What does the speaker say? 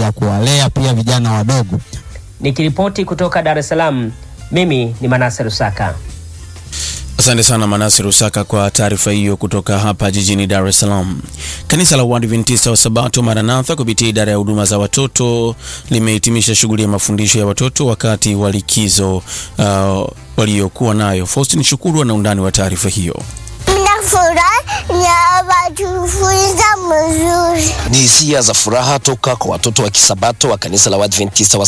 ya kuwalea pia vijana wadogo. Nikiripoti kutoka Dar es Salaam, mimi ni Manase Rusaka. Asante sana Manasi Rusaka kwa taarifa hiyo kutoka hapa jijini Dar es Salaam. Kanisa la Waadventista wa Sabato Maranatha kupitia idara ya huduma za watoto limehitimisha shughuli ya mafundisho ya watoto wakati wa likizo uh, waliokuwa nayo. Faustin Shukuru ana undani wa taarifa hiyo. Ni hisia za furaha toka kwa watoto wa Kisabato wa kanisa la Waadventista wa